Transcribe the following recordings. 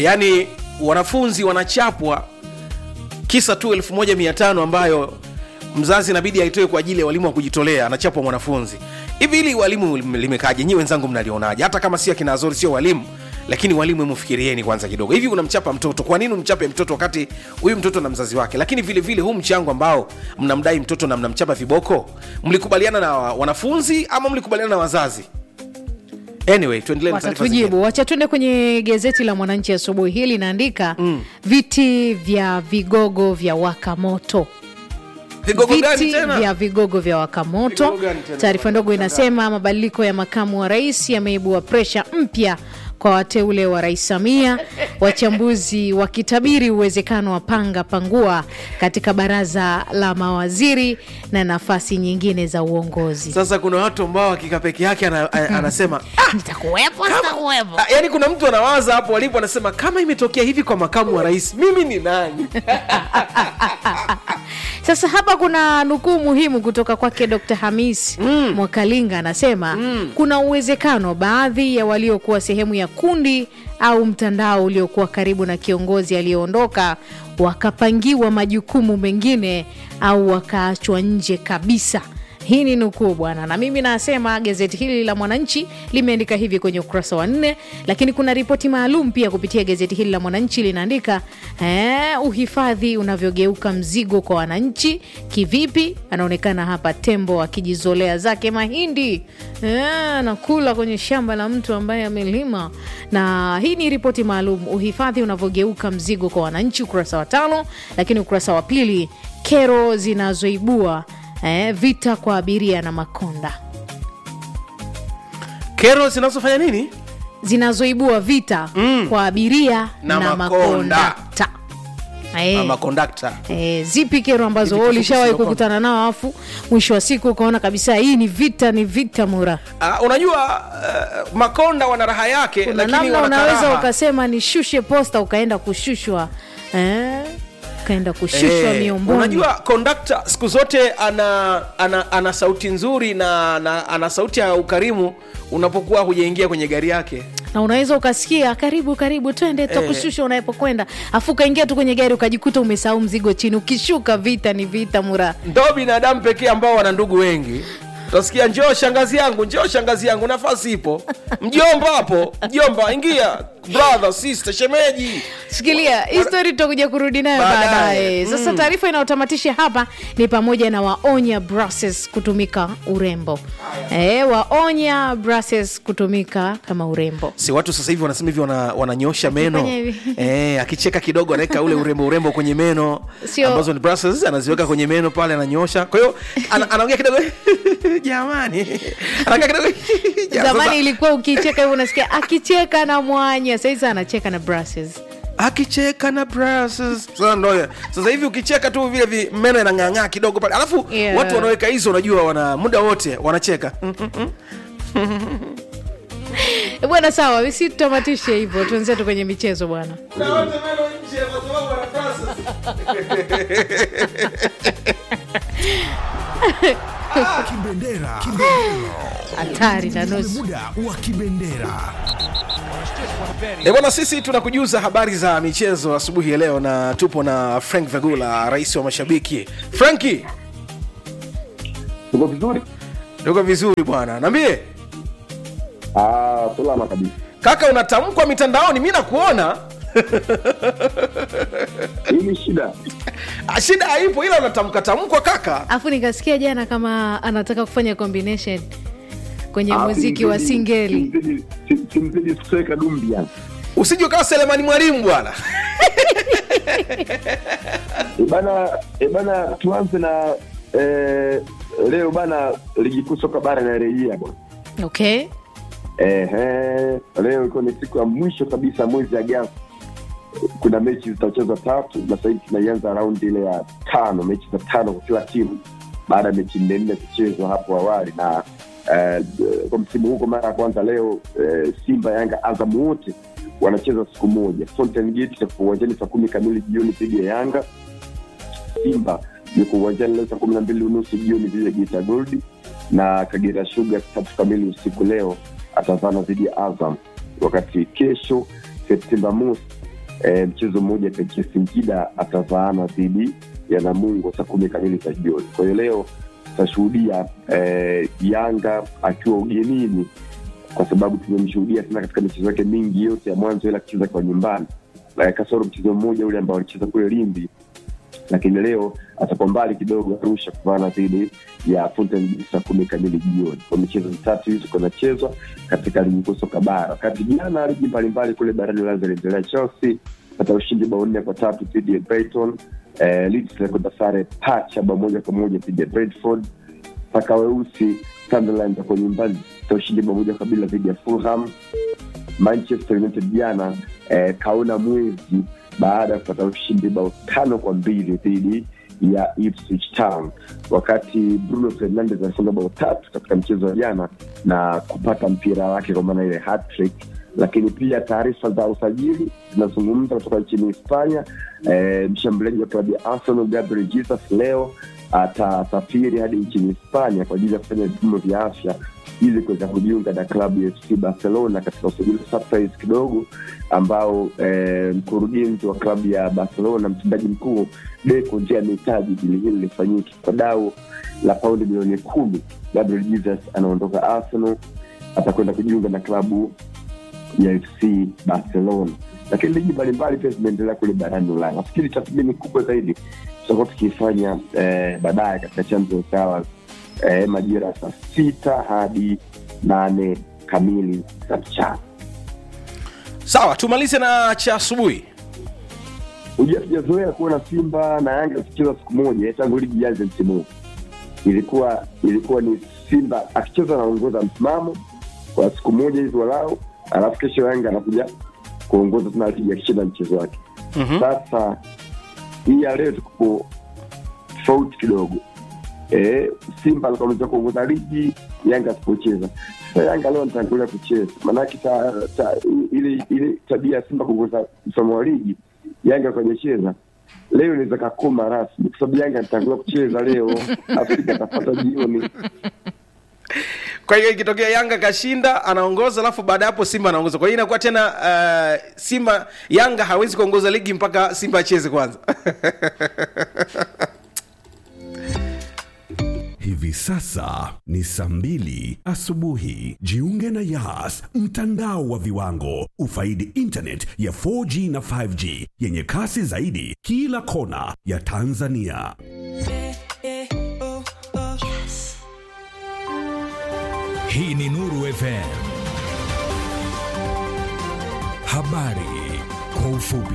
yaani wanafunzi wanachapwa kisa tu 1500 ambayo mzazi inabidi aitoe kwa ajili ya walimu wa kujitolea anachapwa mwanafunzi hivi hili walimu limekaje nyi wenzangu mnalionaje hata kama si akina azori sio walimu lakini walimu mfikirieni kwanza kidogo hivi unamchapa mtoto kwa nini umchape mtoto wakati huyu mtoto na mzazi wake lakini vile vile huu mchango ambao mnamdai mtoto na mnamchapa viboko mlikubaliana na wa- wanafunzi ama mlikubaliana na wazazi anyway tuendelee na taarifa zingine. watatujibu wacha tuende kwenye gazeti la mwananchi asubuhi hii linaandika mm. viti vya vigogo vya waka moto vigogo gani viti tena vya vigogo vya wakamoto Vigogo gani tena? taarifa ndogo inasema mabadiliko ya makamu wa rais yameibua presha mpya kwa wateule wa rais samia wachambuzi wakitabiri uwezekano wa panga pangua katika baraza la mawaziri na nafasi nyingine za uongozi sasa kuna watu ambao akika peke yake ana, a- anasema ah, nitakuwepo sitakuwepo Ah, yaani kuna mtu anawaza hapo alipo anasema kama imetokea hivi kwa makamu wa rais mimi ni nani Sasa hapa kuna nukuu muhimu kutoka kwake Dr. Hamis mm. Mwakalinga anasema mm. kuna uwezekano baadhi ya waliokuwa sehemu ya kundi au mtandao uliokuwa karibu na kiongozi aliyeondoka wakapangiwa majukumu mengine au wakaachwa nje kabisa. Hii ni nukuu bwana, na mimi nasema gazeti hili la Mwananchi limeandika hivi kwenye ukurasa wa nne, lakini kuna ripoti maalum pia kupitia gazeti hili la Mwananchi linaandika eh, uhifadhi unavyogeuka mzigo kwa wananchi. Kivipi? Anaonekana hapa tembo akijizolea zake mahindi eh, anakula kwenye shamba la mtu ambaye amelima, na hii ni ripoti maalum, uhifadhi unavyogeuka mzigo kwa wananchi, ukurasa wa tano. Lakini ukurasa wa pili, kero zinazoibua eh, vita kwa abiria na makonda kero zinazofanya nini zinazoibua vita Mm. kwa abiria Na na, makonda. makondakta Eh, ama kondakta eh, zipi kero ambazo Hivi wewe kifupi ulishawahi sio konda. kukutana nao afu mwisho wa siku ukaona kabisa hii ni vita ni vita mura uh, unajua uh, makonda wana raha yake kuna lakini namna wana unaweza karaha. ukasema nishushe posta ukaenda kushushwa eh, ukaenda kushushwa Eh, miomboni unajua kondakta siku zote ana, ana, ana sauti nzuri na, na ana sauti ya ukarimu unapokuwa hujaingia kwenye gari yake na unaweza ukasikia karibu karibu twende tutakushusha unapokwenda afu ukaingia tu kwenye gari ukajikuta umesahau mzigo chini ukishuka vita ni vita mura ndo binadamu pekee ambao wana ndugu wengi utasikia njoo shangazi yangu njoo shangazi yangu nafasi ipo mjomba hapo mjomba ingia brother sister shemeji shikilia hii story tutakuja kurudi nayo Baadaye. baadaye sasa taarifa inayotamatisha hapa ni pamoja na waonya brushes kutumika urembo e, waonya brushes kutumika kama urembo si watu sasa hivi wanasema hivi wana, wananyosha meno Wakifanya hivi. eh, akicheka kidogo anaweka ule urembo urembo kwenye meno Sio- ambazo ni brushes anaziweka kwenye meno pale ananyosha kwa hiyo ana, anaongea kidogo jamani anaongea kidogo Ja- zamani sasa- ilikuwa ukicheka hivo unasikia akicheka na mwanya saizi anacheka na brushes akicheka na brushes. Sasa ndo sasa hivi ukicheka tu vile vi, meno yanang'ang'aa kidogo pale alafu Yeah. watu wanaweka hizo unajua wana muda wote wanacheka Eh, bwana sawa si tutamatishe hivyo tuenzetu kwenye michezo bwana Kibendera. Kibendera. hatari na Ni nusu muda wa kibendera. E bwana, sisi tunakujuza habari za michezo asubuhi ya leo, na tupo na Frank Vagula, rais wa mashabiki. Franki, Tuko vizuri? tuko vizuri bwana, naambie Ah, salama kabisa. kaka, unatamkwa mitandaoni, mi nakuona Hii ni shida. Ah, shida haipo, ila unatamka tamkwa kaka. afu nikasikia jana kama anataka kufanya combination kwenye Ah, muziki wa simzidi- singeli simzidi- sim- Simzidi kusweka dumbi yani. Usije ukawa Selemani Mwalimu bwana. E bana, e bana tuanze na eh, leo bana ligi kuu soka bara inarejea bwana. okay Ehe, leo iko ni siku ya mwisho kabisa mwezi Agosti. Kuna mechi zitachezwa tatu na sasa hivi tunaianza raundi ile ya tano, mechi za tano kwa kila timu baada ya mechi nne nne kuchezwa hapo awali na eh, kwa msimu huu kwa mara ya kwanza leo eh, Simba, Yanga, Azam wote wanacheza siku moja. Fountain Gate itakuwa uwanjani saa kumi kamili jioni dhidi ya Yanga. Simba yuko uwanjani leo saa kumi na mbili unusu jioni dhidi ya Geita Gold na Kagera Sugar tatu kamili usiku leo atavana dhidi ya Azam, wakati kesho Septemba mosi e, mchezo mmoja kati ya Singida atavaana dhidi ya Namungo saa kumi kamili za jioni. Kwa hiyo leo tutashuhudia e, Yanga akiwa ugenini, kwa sababu tumemshuhudia tena katika michezo yake mingi yote ya mwanzo, ila akicheza kwa nyumbani na kasoro mchezo mmoja ule ambao alicheza kule Lindi lakini leo atakuwa mbali kidogo Arusha kuvaana dhidi ya Fountain Gate saa kumi kamili jioni. Kwa michezo mitatu hizo kunachezwa katika ligi kuu soka bara, wakati jana ligi mbalimbali kule barani Ulaya ziliendelea. Chelsea pata ushindi bao nne kwa tatu dhidi ya Brighton. Eh, Leeds ilikwenda sare pacha bao moja kwa moja dhidi ya Brentford. Paka weusi Sunderland ako nyumbani ta ushindi bao moja kwa bila dhidi ya Fulham. Manchester United jana eh, kaona mwezi baada ya kupata ushindi bao tano kwa mbili dhidi ya Ipswich Town, wakati Bruno Fernandes alifunga bao tatu katika mchezo wa jana na kupata mpira wake kwa maana ile hat-trick. Lakini pia taarifa za usajili zinazungumza kutoka nchini Hispania. E, mshambuliaji wa klabu ya Arsenal Gabriel Jesus leo atasafiri hadi nchini Hispania kwa ajili ya kufanya vipimo vya afya ili kuweza kujiunga na klabu ya FC Barcelona katika usajili surprise kidogo ambao eh, mkurugenzi wa klabu ya Barcelona mtendaji mkuu Deco nje amehitaji dili hili lifanyike kwa dau la paundi milioni kumi. Gabriel Jesus anaondoka Arsenal, atakwenda kujiunga na klabu ya FC Barcelona. Lakini ligi mbalimbali pia zimeendelea kule barani Ulaya. Nafikiri tathmini kubwa zaidi tutakuwa tukiifanya eh, baadaye katika Champions Hours eh, majira ya saa sita hadi nane kamili za mchana. sawa tumalize na cha asubuhi Hujua tujazoea kuona Simba na Yanga zikicheza siku moja tangu ligi ianze msimu huu. Ilikuwa ilikuwa ni Simba akicheza anaongoza msimamo kwa siku moja hivi walau, alafu kesho Yanga anakuja kuongoza tena ligi akishinda mchezo wake. Mhm. Sasa hii ya leo tuko tofauti kidogo. E, Simba alikuwa ameweza kuongoza ligi, Yanga asipocheza. Sasa Yanga leo anatangulia kucheza, maanake ta, ta, ile ile tabia ya Simba kuongoza msomo wa ligi, Yanga kwenye leo inaweza kakoma rasmi, kwa sababu Yanga anatangulia kucheza leo, Afrika atapata jioni. kwa hiyo ikitokea yanga kashinda anaongoza alafu baada ya hapo simba anaongoza kwa hiyo inakuwa tena uh, simba yanga hawezi kuongoza ligi mpaka simba acheze kwanza Hivi sasa ni saa mbili asubuhi. Jiunge na Yas, mtandao wa viwango. Ufaidi internet ya 4G na 5G yenye kasi zaidi kila kona ya Tanzania. Hii ni Nuru FM. Habari kwa ufupi.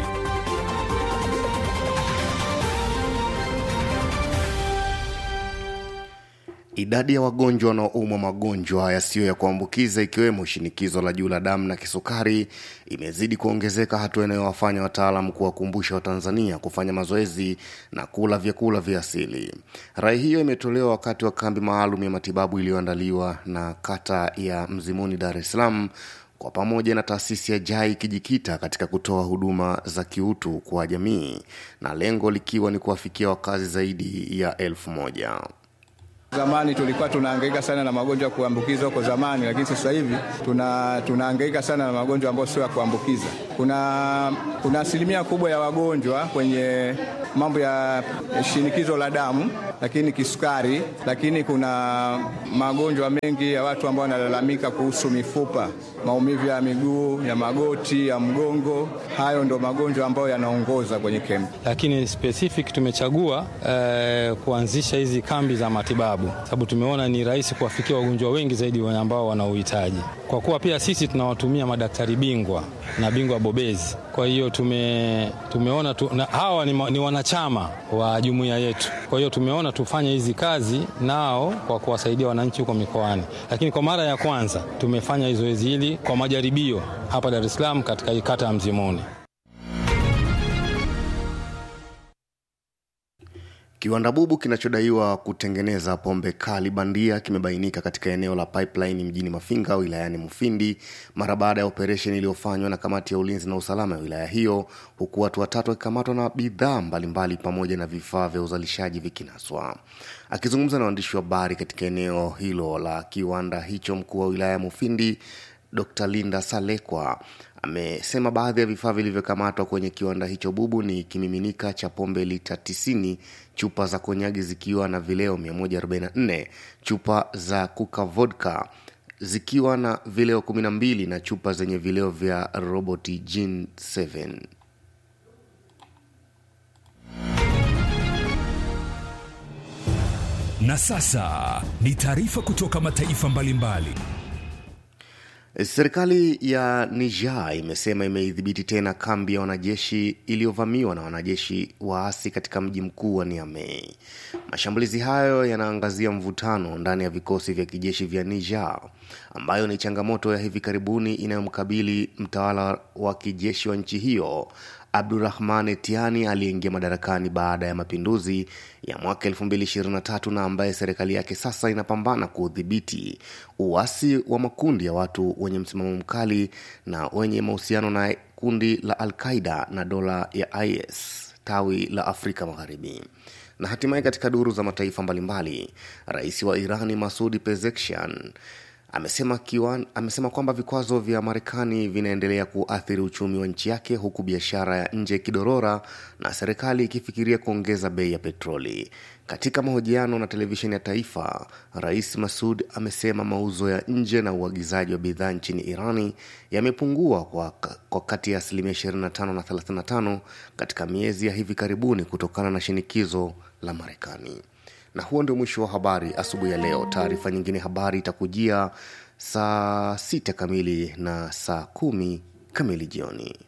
Idadi ya wagonjwa wanaoumwa magonjwa yasiyo ya kuambukiza ikiwemo shinikizo la juu la damu na kisukari imezidi kuongezeka, hatua inayowafanya wataalamu kuwakumbusha Watanzania kufanya mazoezi na kula vyakula vya asili. Rai hiyo imetolewa wakati wa kambi maalum ya matibabu iliyoandaliwa na kata ya Mzimuni, Dar es Salaam kwa pamoja na taasisi ya JAI ikijikita katika kutoa huduma za kiutu kwa jamii na lengo likiwa ni kuwafikia wakazi zaidi ya elfu moja. Zamani tulikuwa tunahangaika sana na magonjwa ya kuambukiza huko zamani, lakini sasa hivi tuna tunahangaika sana na magonjwa ambayo sio ya kuambukiza. Kuna kuna asilimia kubwa ya wagonjwa kwenye mambo ya shinikizo la damu, lakini kisukari, lakini kuna magonjwa mengi ya watu ambao wanalalamika kuhusu mifupa, maumivu ya miguu, ya magoti, ya mgongo. Hayo ndo magonjwa ambayo yanaongoza kwenye kempi. lakini specific tumechagua eh, kuanzisha hizi kambi za matibabu sababu tumeona ni rahisi kuwafikia wagonjwa wengi zaidi wenye ambao wana uhitaji, kwa kuwa pia sisi tunawatumia madaktari bingwa na bingwa bobezi. Kwa hiyo tume, tumeona tu, na hawa ni, ma- ni wanachama wa jumuiya yetu. Kwa hiyo tumeona tufanye hizi kazi nao kwa kuwasaidia wananchi huko mikoani, lakini kwa mara ya kwanza tumefanya zoezi hili kwa majaribio hapa Dar es Salaam katika hii kata ya Mzimuni. Kiwanda bubu kinachodaiwa kutengeneza pombe kali bandia kimebainika katika eneo la Pipeline mjini Mafinga wilayani Mufindi mara baada ya operesheni iliyofanywa na kamati ya ulinzi na usalama ya wilaya hiyo, huku watu watatu wakikamatwa na bidhaa mbalimbali pamoja na vifaa vya uzalishaji vikinaswa. Akizungumza na waandishi wa habari katika eneo hilo la kiwanda hicho, mkuu wa wilaya ya Mufindi Dr. Linda Salekwa amesema baadhi ya vifaa vilivyokamatwa kwenye kiwanda hicho bubu ni kimiminika cha pombe lita 90 chupa za konyagi zikiwa na vileo 144 chupa za kuka vodka zikiwa na vileo 12 na chupa zenye vileo vya roboti gin 7 Na sasa ni taarifa kutoka mataifa mbalimbali. Serikali ya Niger imesema imeidhibiti tena kambi ya wanajeshi iliyovamiwa na wanajeshi waasi katika mji mkuu wa Niamey. Mashambulizi hayo yanaangazia mvutano ndani ya vikosi vya kijeshi vya Niger, ambayo ni changamoto ya hivi karibuni inayomkabili mtawala wa kijeshi wa nchi hiyo Abdurahman Tiani aliyeingia madarakani baada ya mapinduzi ya mwaka 2023 na ambaye serikali yake sasa inapambana kuudhibiti uasi wa makundi ya watu wenye msimamo mkali na wenye mahusiano na kundi la Al-Qaida na dola ya IS tawi la Afrika Magharibi. Na hatimaye katika duru za mataifa mbalimbali, rais wa Irani Masudi Pezeshkian amesema, kiwan, amesema kwamba vikwazo vya Marekani vinaendelea kuathiri uchumi wa nchi yake huku biashara ya nje ikidorora na serikali ikifikiria kuongeza bei ya petroli. Katika mahojiano na televisheni ya taifa, Rais Masud amesema mauzo ya nje na uagizaji wa bidhaa nchini Irani yamepungua kwa, kwa kati ya asilimia 25 na 35 katika miezi ya hivi karibuni kutokana na shinikizo la Marekani na huo ndio mwisho wa habari asubuhi ya leo taarifa nyingine habari itakujia saa sita kamili na saa kumi kamili jioni